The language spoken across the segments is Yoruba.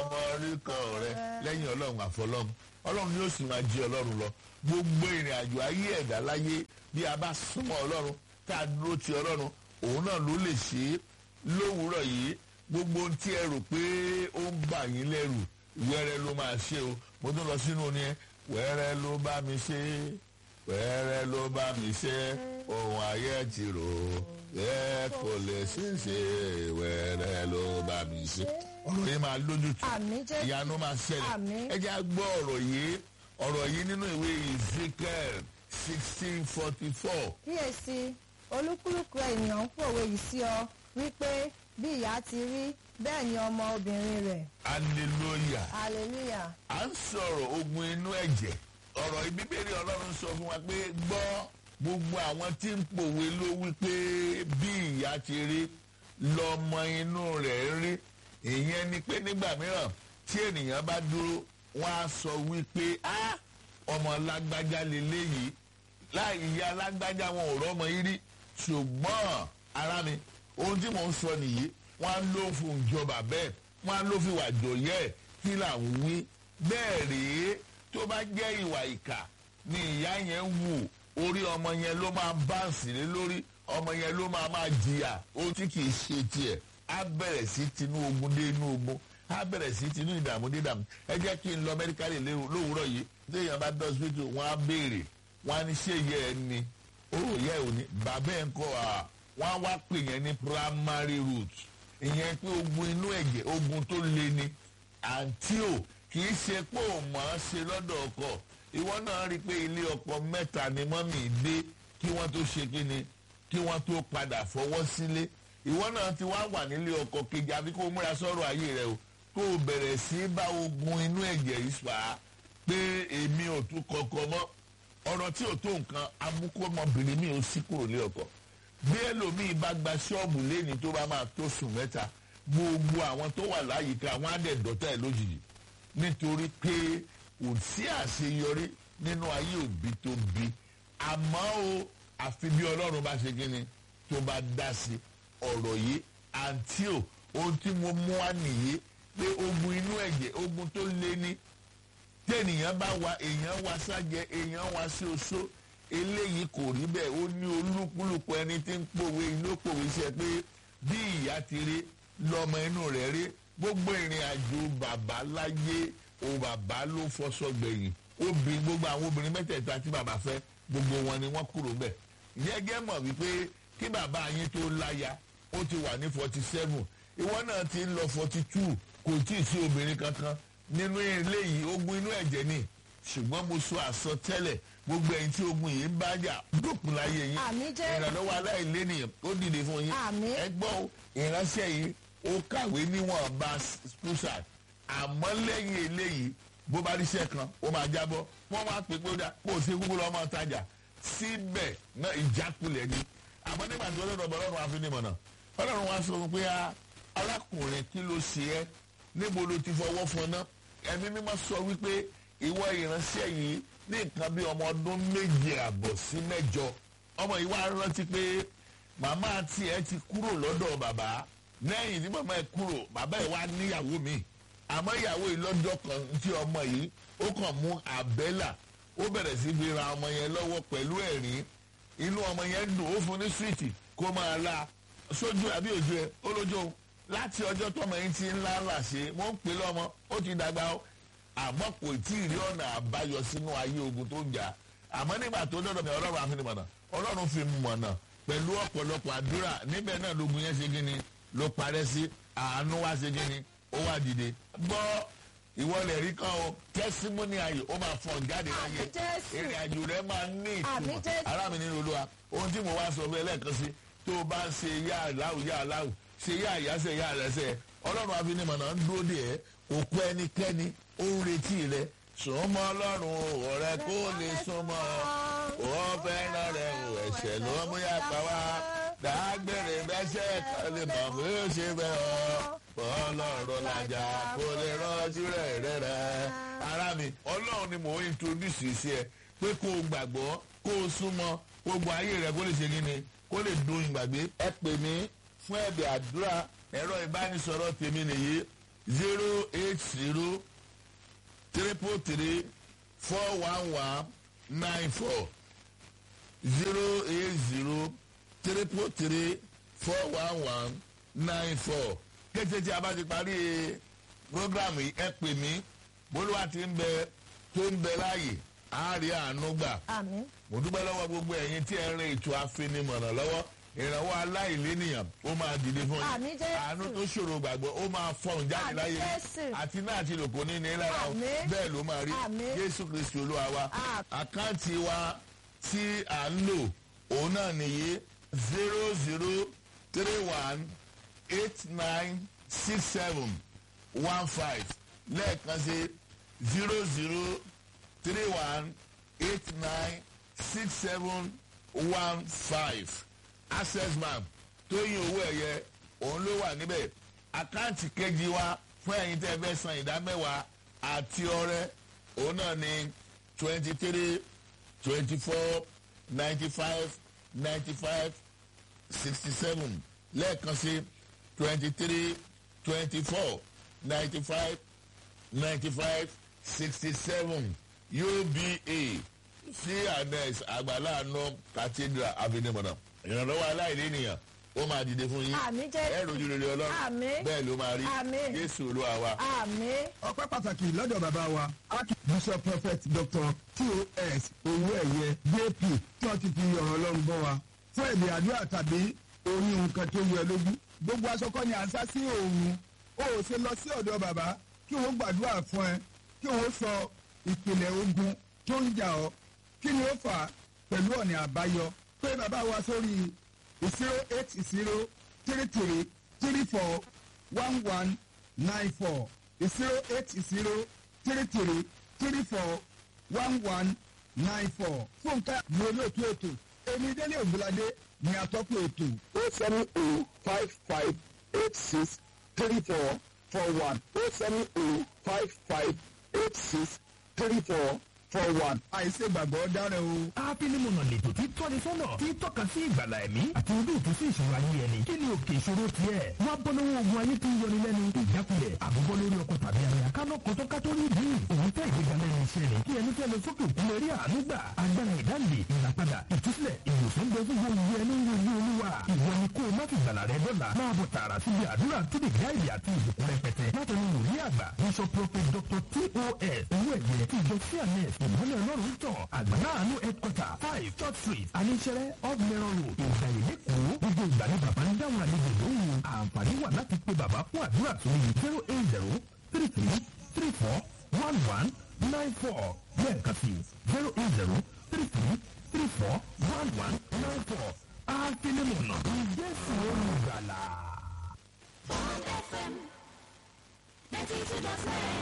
ọmọ orí kan rẹ lẹ́yìn ọlọ́run àfọlọ́run ọlọ́run yóò sì máa jí ọlọ́run lọ gbogbo ìrìn àjò ayé ẹ̀dá láyé bí a bá súnmọ́ ọlọ́run tá a dúró ti ọlọ́run òun náà ló lè ṣe é lówùúrọ̀ yìí gbogbo ohun tí ẹ rò pé ó ń bà yín lẹ́rù wẹ́rẹ́ ló máa ṣe o mo tún lọ sínú ni ẹ wẹ́rẹ́ ló bá mi ṣe wẹ́rẹ́ ló bá mi ṣe ohun ayé ti rò ẹ kò lè ṣe é ṣe wẹ́rẹ́ ló bá mi ṣe ọ̀rọ̀ yìí máa lójútùú Àmín Jésù. ìyanu máa ṣẹlẹ̀ Àmín. ẹ jẹ́ á gbọ́ ọ̀rọ̀ yìí ọ̀rọ̀ yìí nínú ìwé Ezekiel sixteen forty four kíyèsí olúkúlùkù ènìyàn ń pòwe yìí sí ọ wípé bí ìyá ti rí bẹ́ẹ̀ ni ọmọ obìnrin rẹ̀ hallelujah hallelujah à ń sọ̀rọ̀ ogun inú ẹ̀jẹ̀ ọ̀rọ̀ ìbíbélì ọlọ́run sọ fún wa pé gbọ́ gbogbo àwọn tí ń pòwe ló wí pé bí ìyá ti rí lọ́mọ inú rẹ̀ rí ìyẹn ni pé nígbà mìíràn tí ènìyàn bá dúró wọ́n á sọ wípé á ọmọ lágbájá lélẹ́yìí láì ìyá lágbájá wọn ò rọ́mọ yìí rí ṣùgbọ́n ara mi ohun tí mò ń sọ nìyí wọ́n á ló fún ìjọba bẹ́ẹ̀ wọ́n á ló fi wà jòyẹ́ kí là ń wí bẹ́ẹ̀ rèé tó bá jẹ́ ìwà ìkà ni ìyá yẹn wù orí ọmọ yẹn ló máa báǹsì lé lórí ọmọ yẹn ló máa máa jìyà ohun tí kì í ṣe tiẹ̀ á bẹ̀rẹ̀ sí tinú ogun dé inú ogun á bẹ̀rẹ̀ sí tinú ìdààmú dé ìdààmú ẹ jẹ́ kí n lọ mẹ́ríkàlì lówùúrọ̀ yìí téèyàn bá dọ́sítò wọ́n á béèrè wọ́n á ní ṣé ìyá ẹ ni ó yẹ ò ní bàbá ẹ̀ ń kọ́ à wọ́n á wá pè yẹn ní primary root ìyẹn pé ogun inú ẹ̀jẹ̀ ogun tó le ni àǹtí ò kì í ṣe pé ò mọ̀ ọ́n ṣe lọ́dọ̀ ọkọ ìwọ náà rí i pé ilé ọkọ mẹ́ta ni mọ́mì dé kí wọ́n tó ṣe kí ni kí wọ́n tó padà fọwọ́ sílé ìwọ náà ti wá wà nílé ọkọ kejì àfi kó o múra sọ̀rọ̀ ayé rẹ o kó o bẹ̀rẹ̀ sí í bá ogun inú ẹ̀jẹ̀ yìí fà á pé èmi ò tún kọkọ mọ́ ọ̀rọ̀ tí ò tó nǹkan amúkọ́mọbìnrin mi ò sí kúrò lé ọkọ bí ẹlòmíì bá gba ṣọ́ọ̀bù lẹ́ni tó bá máa tó sùn mẹ́ta gbogbo àwọn tó wà láyìíká wọn á dẹ̀ dọ́tà ẹ̀ lójijì nítorí pé kò sí àṣeyọrí nínú ayé òbí tó bí àmọ́ o àfi bí ọlọ́run bá ṣe kíni tó bá dá sí ọ̀rọ̀ yìí àǹtí o ohun tí mo mú wá nìyí pé ogun inú ẹ̀jẹ̀ ogun tó lé ní tí ènìyàn bá wa èèyàn wa ságẹ èèyàn wa sí oṣó eléyìí kò rí bẹ́ẹ̀ ó ní olúkúlùkù ẹni tí ń pòwe inú pòwe ṣe pé bí ìyá ti rí lọmọ inú rẹ̀ rí gbogbo ìrìn àjò bàbá láyé o bàbá ló fọṣọ gbẹ̀yìn obìnrin gbogbo àwọn obìnrin mẹ́tẹ̀ẹ̀ta tí bàbá fẹ́ gbogbo wọn ni wọ́n kúrò bẹ́ẹ̀ yẹ́gẹ́ mọ̀ wípé kí bàbá yín tó láya ó ti wà ní forty seven ìwọ náà ti ń lọ forty two kò tí ì sí obìnrin kankan nínú eléyìí ogun inú ẹ̀jẹ̀ ni ṣùgbọ́n mo sọ àsọtẹ́lẹ̀ gbogbo ẹ̀yin tí ogun yìí ń bá jà dópin láyé yín Àmín Jésù. ìrànlọ́wọ́ aláìlénìyàn ó dìde fún yín Àmín. ẹ gbọ́ o, ìránṣẹ́ yìí ó kàwé níwọ̀n bá spúṣà àmọ́ lẹ́yìn eléyìí bó bá ríṣẹ́ kan ó máa jábọ́ wọ́n máa pè pé ó dá kó o ṣe kúkú lọ́ọ́ máa tajà síbẹ̀ náà ìjákulẹ̀ ni àmọ́ nígbà tí ọlọ́run ọba ọlọ́run àfinimọ̀nà ọlọ́run wa sọ fún pé "Ah, arákùnrin kí ló ṣe ẹ́ níbo ló ti fọwọ́ fọná ẹ̀mí mímọ́ sọ wípé ìwọ ìránṣẹ́ yìí ní nǹkan bí ọmọ ọdún méje àbọ̀ sí mẹ́jọ ọmọ yìí wá rántí pé màmá tiẹ̀ ti kúrò lọ́dọ̀ bàbá lẹ́yìn tí màmá ẹ̀ kúrò bàbá ẹ̀ wá níyàwó mi àmọ́ ìyàwó yìí lọ́jọ́ kan tí ọmọ yìí ó kàn mú àbẹ́là ó bẹ̀rẹ̀ sí fi ra ọmọ yẹn lọ́wọ́ pẹ̀lú ẹ̀rín inú ọmọ yẹn dùn ó fún ní súwìtì kó máa la sójú àbí òjú ẹ ó lójú o láti ọjọ́ tọmọ yẹn ti ń lá làṣẹ wọ́n ń pè lọ́mọ ó ti dàgbà ó àmọ́ kò tí ì rí ọ̀nà àbáyọ sínú ayé ogun tó ń jà àmọ́ nígbà tó dọ́dọ̀ mi ọlọ́run àfinimọ̀nà ọlọ́run fi mọ̀nà pẹ̀lú ọ̀pọ̀lọpọ̀ àdúrà níbẹ̀ náà lógun yẹn ṣe gíní ló parẹ́ sí àánú wá ṣe gíní ó wá dìde gbọ́ ìwọlẹ̀ rí kan o tẹ́símọ́nì ayò ó máa fọ̀n jáde láyé Àmín Jésù. ìrìn àjò rẹ máa ní Àmín ìtumọ̀ Jésù. ará mi nínú olúwa ohun tí mo wá sọ fún ẹ lẹ́ẹ̀kan sí tó o bá ń ṣe yá aláwù yá aláwù ṣe yá àyáṣẹ yá àrẹsẹ ọlọ́run afinimọ̀nà ń dúró dè ẹ́ kò kú ẹnikẹ́ni ó ń retí rẹ súnmọ́ ọlọ́run ọ̀rẹ́ kó lè súnmọ́ ọ fẹ́ràn rẹ ò ẹ̀ṣẹ̀ ló mú yá pa wá dágbére bẹ́sẹ̀ kan lè mọ̀ pé ó ṣe bẹ́ẹ̀ ọ́ ọlọ́run làjà kó lè rántí rẹ̀ rẹ̀ rẹ̀ ara mi ọlọ́run ni mò ń introduce sí ẹ pé kó o gbàgbọ́ kó o súnmọ́ gbogbo ayé rẹ kó lè ṣe kí ni kó lè dùn ìgbàgbé ẹ pè mí fún ẹ̀bẹ̀ àdúrà ẹ̀rọ ìbánisọ̀rọ̀ tèmi nìyí zero eight zero triple three four one one nine four zero eight zero triple three four one one nine four kété tí a bá ti parí programu yìí ẹ pè mí bólúwa ti ń bẹ tó ń bẹ láàyè á rí àánú gbà àmín mo dúpẹ́ lọ́wọ́ gbogbo ẹ̀yin tí ẹ ń rin ètò afinimọ̀nà lọ́wọ́ ìrànwọ́ aláìlénìyàn ó máa dìde fún Àmín Jésù. àánú tó ṣòro gbàgbọ́ ó máa fọhùn jáde Àmín láyé Jésù. àti náà àti lòkò ní ní lára o Àmín. bẹ́ẹ̀ ló máa rí Àmín. jésù kristu olúwa wa Àmín. àkáǹtì wa tí à ń lò òun náà nìyí zero zero three one eight nine six seven one five lẹ́ẹ̀kan sí zero zero three one eight nine six seven one five access bank tóyìn owó ẹ̀yẹ òun ló wà níbẹ̀ àkáǹtì kejì wa fún ẹ̀yin tẹ́ ẹ fẹ́ san ìdá mẹ́wàá àti ọrẹ òun náà ní twenty three twenty four ninety five ninety five sixty seven lẹ́ẹ̀kan sí twenty three twenty four ninety five ninety five sixty seven uba cns àgbàláàánú cathedral avenue ìrànlọ́wọ́ aláìlénìyàn ó máa dìde fún yín Àmín Jésù. ẹ rojú rere ọlọ́run Àmín. bẹ́ẹ̀ ló máa rí Àmín. jésù olúwa wa. àmín ọpẹ́ pàtàkì lọ́dọ̀ bàbá wa archbishop prophet dr tos owó ẹ̀yẹ jp tí wọ́n ti fi ọ̀rọ̀ ọlọ́run bọ́ wa fún ẹ̀mí àdúrà tàbí orin nǹkan tó yẹ lójú gbogbo aṣọkọ ni à ń sá sí òòrùn ó ò ṣe lọ sí ọ̀dọ̀ bàbá kí wọ́n gbàdúrà fún ẹ kí wọ́n sọ ìpìlẹ̀ ogun tó ń jà ọ́ kí ni ó fà á pẹ̀lú ọ̀nà àbáyọ pé bàbá wa sórí zero eight zero three three three four one one nine four zero eight zero three three three four one one nine four fúnkẹ́ ní olóòtú ètò èmi délé ògbóládé ní atọ́kùn ètò. o seven o five five eight six three four four one o seven o five five eight six three four four one. àìsè gbàgbọ́ dára o. ápínimọ̀nà lètò tí tọ́ni sọ́nà tí tọ́ka sí ìgbàlà ẹ̀mí àti ojútùú sí ìṣòro ayé ẹni kí ni òkè ìṣòro tiẹ̀ wá bọ́ lọ́wọ́ ogun ayé tí ń yọni lẹ́nu ìjákulẹ̀ àbúbọ́ lórí ọkọ̀ tàbí ara kánú kọ́tọ́ kátó rí ìdí òun fẹ́ ìgbéga lẹ́nu iṣẹ́ ni kí ẹni fẹ́ lọ sókè òkun lè rí àánú gbà agbára ìdáǹdè ìràpadà ìtúsílẹ̀ ìwòsàn bẹ fún gbogbo ẹni ń rojú olúwa ìwọ ni kó o má fi gbàlà rẹ dọ́là máa bọ̀ tààrà síbi àdúrà tó lè gáìlì àti ìbùkún rẹpẹtẹ látọ̀nù wòlíì àgbà bishop prophet dr tos owó ẹ̀jẹ̀ tí ìjọ cns ìmọ̀lẹ̀ ọlọ́run tàn àgbàlá àánú headquarter five church street aníṣẹ́rẹ́ off mẹ́rọ̀ road ìgbàyè lẹ́kọ̀ọ́ gbogbo ìgbà ni bàbá ń dáhùn àlejò lóhùn àǹfààní wà láti pe bàbá fún àdúrà sórí zero eight zero three three three four one one nine four lẹ́ẹ̀kan sí zero eight zero three three three four one one nine four àfinimọ̀nà ìjẹ́sìn olùgbàlà. Bond FM 92.9.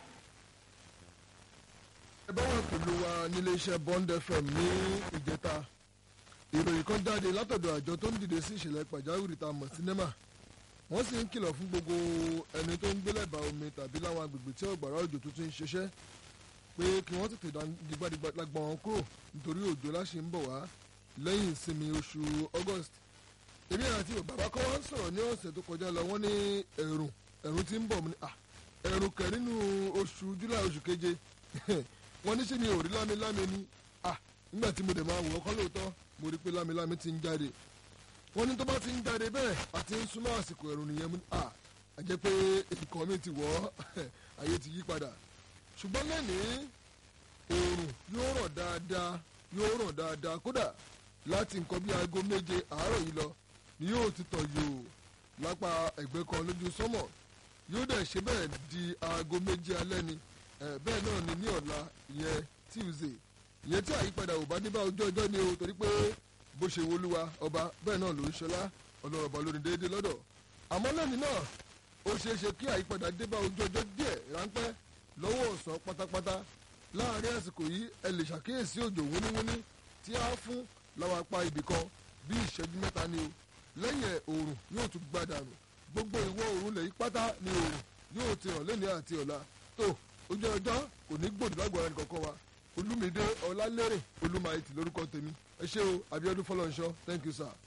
ẹ bá wà pẹ̀lú wa nílé iṣẹ́ bond fm ní ìjẹta ìròyìn kan jáde látọ̀dọ̀ àjọ tó ń dìde sí ìṣẹ̀lẹ̀ pàjáwìrì tá a mọ̀ sinimá wọ́n sì ń kìlọ̀ fún gbogbo ẹni tó ń gbé lẹ́bàá omi tàbí láwọn agbègbè tí ọ̀gbàrá òjò tuntun ń ṣiṣẹ́ pé kí wọ́n tètè dìgbàdìgbà lágbọ̀n wọn kúrò nítorí òjò láṣẹ ń bọ̀ wá lẹ́yìn ìsinmi oṣù august èmi àti bàbá kan wá ń sọ̀rọ̀ ní ọ̀sẹ̀ tó kọjá lọ wọ́n ní ẹ̀rùn ẹ̀rùn ti ń bọ̀ mu ni à ẹ̀rùn kẹ̀ nínú oṣù july oṣù keje wọ́n ní ṣé mi ò rí lámilámi ni à nígbà tí mo dẹ̀ máa wò ó kọ́ lóòótọ́ mo rí pé lámilámi ti ń jáde wọ́n ní tó bá ti ń jáde bẹ́ẹ̀ àti ń súnmọ́ àsìkò ẹ̀rùn nìyẹn mu ni à á jẹ́ pé nǹkan mi ti wọ̀ ọ́ ayé ti yí padà ṣùgbọ́n lẹ́nìí oòrùn yóò rọ̀ dáadáa yóò rọ̀ dáadáa kódà láti nǹkan bí aago méje àárọ̀ yìí lọ ni yóò ti tọ̀ yòò lápá ẹ̀gbẹ́ kan lójú sọ́mọ̀ yóò dẹ̀ ṣe bẹ́ẹ̀ di aago méje alẹ́ ni ẹ̀ bẹ́ẹ̀ náà ni ní ọ̀la ìyẹn tuesday ìyẹn tí àyípadà ò bá dé bá ojú ọjọ́ ni o torí pé bó ṣe wolúwa ọba bẹ́ẹ̀ náà ló ń ṣọlá ọlọ́rọ̀bà lórí déédéé lọ́dọ̀ àmọ́ lẹ́ni náà ó ṣeé ṣe kí àyípadà dé bá ojú ọjọ́ díẹ̀ ráńpẹ́ lọ́wọ́ ọ̀sán pátápátá láàrin àsìkò yìí ẹ lè ṣàkíyèsí òjò wúníwúní tí a fún láwọn apá ibì kan bí ìṣẹ́jú mẹ́ta ni o lẹ́yìn ẹ̀ oòrùn yóò tún gbàdànù gbogbo ìwọ oòrùn lẹ́yìn pátá ni oòrùn yóò ti hàn lẹ́ni àti ọ̀la tó ojú ọjọ́ kò ní gbòdì lágbára nìkankan wa olúmídé ọlálẹ́rìn olúmayẹtì lórúkọ tèmi ẹ ṣé o abiodun fọlọ́nṣọ́ thank you sir.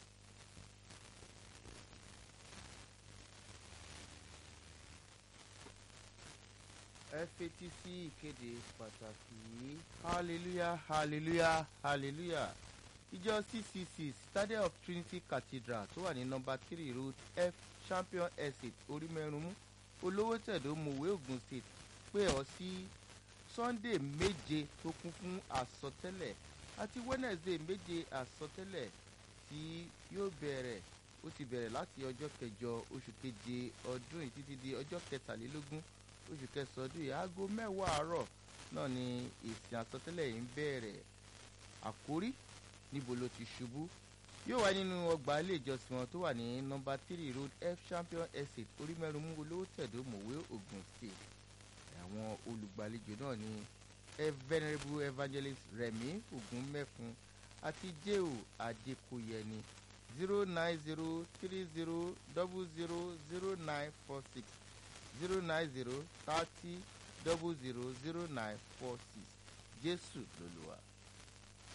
ẹ fetí sí ìkéde pàtàkì yìí hallelujah hallelujah hallelujah ìjọ ccc stadium of trinity cathedral tó wà ní nọmba three road f champion estate orímẹ́rùnmú olówó tẹ̀dó mòwe ogun state pé ọ sí sunday méje tó kún fún àsọtẹ́lẹ̀ àti wednesday méje àsọtẹ́lẹ̀ tí yóò bẹ̀rẹ̀ ó ti bẹ̀rẹ̀ láti ọjọ́ kẹjọ oṣù keje ọdún yìí títí di ọjọ́ kẹtàlélógún oṣù kẹsàn-án ọdún yìí aago mẹ́wàá àárọ̀ náà ni ìsìn àsọtẹ́lẹ̀ yìí ń bẹ̀rẹ̀ àkórí níbo ló ti ṣubú yóò wá nínú ọgbà ilé ìjọsìn wọn tó wà ní nọmba three road f champion estate orímẹ́rùmú olówó tẹ̀dó mọ̀wé ogun state àwọn olùgbàlejò náà ni venerable evangelist remi ogunmẹ́fun àti jéhù adékòyẹni zero nine zero three zero double zero zero nine four six zero nine zero thirty double zero zero nine four six jésù lolúwa.